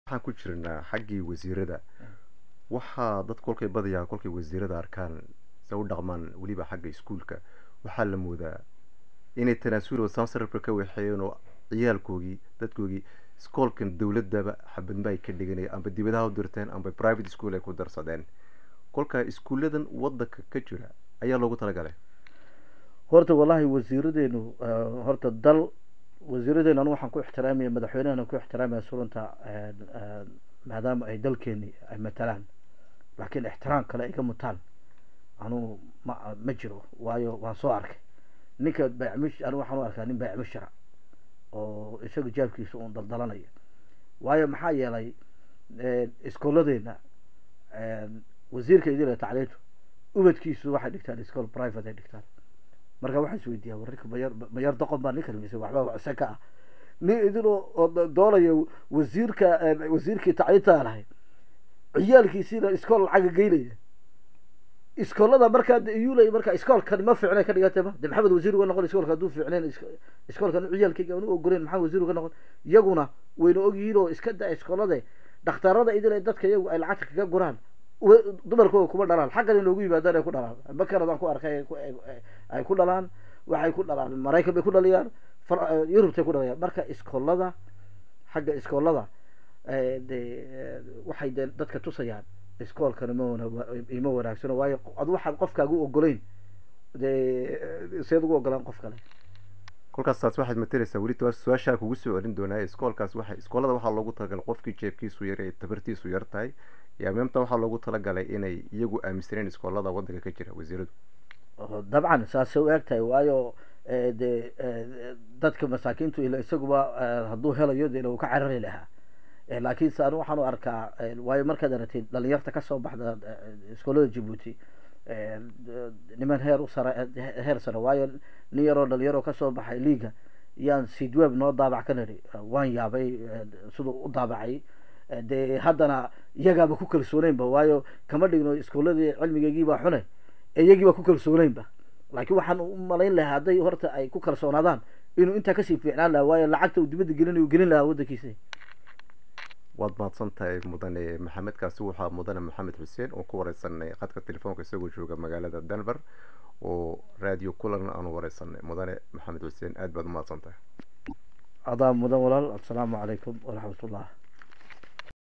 waxaan ku jirnaa xaggii wasiirada waxaa dad kolkay badayaa kolkay wasiirada arkaan se u dhaqmaan weliba xagga iskuulka waxaa la moodaa inay tanaasulo sansarabka ka waxeeyeen oo ciyaalkoogii dadkoogii iskoolkan dowladaba xabadma ay ka dhiganaya amba dibadaha u dirteen amba private school ay ku darsadeen kolkaa iskuulladan wadanka ka jira ayaa loogu talagalay horta wallahi wasiiradeenu horta dal wasiiradeenu anu waxaan ku ixtiraamaya madaxweynehana ku ixtiraamaya surunta maadaama ay dalkeeni ay matalaan laakiin ixtiraam kale ay ka mutaan anu ma ma jiro waayo waan soo arkay ninka baacmish anu waxaan u arkaa nin baacmishara oo isaga jaabkiisa uun daldalanaya waayo maxaa yeelay iskooladeena wasiirka idil tacliintu ubadkiisu waxay dhigtaan iskool private ay dhigtaan marka waxaa is weydiiyaa warrinka mayar mayar doqon baa ninkan mise waxba ise ka ah nin idin oo doonaya wasiirka wasiirkii tacliinta lahay ciyaalkiisiina iskool lacaga geynaya iskoolada markaa iyulay marka iskoolkan ma fiicnay ka dhigantay ma de maxamed wasiir uga noqon iskoolka hadduu fiicnayn iskoolkan ciyaalkayga anu ogoleyn maxamed wasiir uga noqon iyaguna wayna ogyihiin oo iska da iskoolade dhakhtarada idil dadka iyagu ay lacagta kaga guraan dumarkooda kuma dhalaan xaggan inoogu yimaadaan ay ku dhalaan makanadaan ku arkay ay ku dhalaan waxay ku dhalaan maraykan bay ku dhaliyaan yurubtay ku dhalayaan marka iskoolada xagga iskoolada de waxay de dadka tusayaan iskoolkan ima wanaagsano waayo ad waxaad qofkaagu ogolayn de seed ugu ogolaan qof kale kolkaas taas waxaad mateleysaa weli su-aashaa kugu soo celin doonaa iskoolkaas waxa iskoolada waxaa loogu talagalay qofkii jeebkiisu yar ee tabartiisu yar tahay yaa meemta waxaa loogu talagalay inay iyagu aaminsaneen iskoolada wadanka ka jira wasiiradu dabcan saasay u eg tahay waayo de dadka masaakiintu ila isaguba hadduu helayo de uu ka carari lahaa laakiin se anu waxaan u arkaa waayo markaad aragtid dhalinyarta kasoo baxda iskoolada jabuuti niman heer u sare heer sare waayo nin yaroo dhalinyaroo kasoo baxay liiga yaan sidweb noo daabac ka niri waan yaabay siduu u daabacay de haddana iyagaaba ku kalsooneynba waayo kama dhigno iskooladii cilmigeygiibaa xune iyagiiba ku kalsooneynba laakiin waxaan u malayn lahaa hadday horta ay ku kalsoonaadaan inuu intaa kasii fiicnaan lahaa waayo lacagta uu dibadda gelinayu gelin lahaa waddankiisa waad mahadsan tahay mudane maxamed kaasi waxaa mudane maxamed xuseen oo ku wareysanay khadka telefoonka isagoo jooga magaalada denver oo radio kulan aanu wareysanay mudane maxamed xuseen aad baad umahadsan tahay adaa mudan walaal assalaamu calaykum waraxmat ullah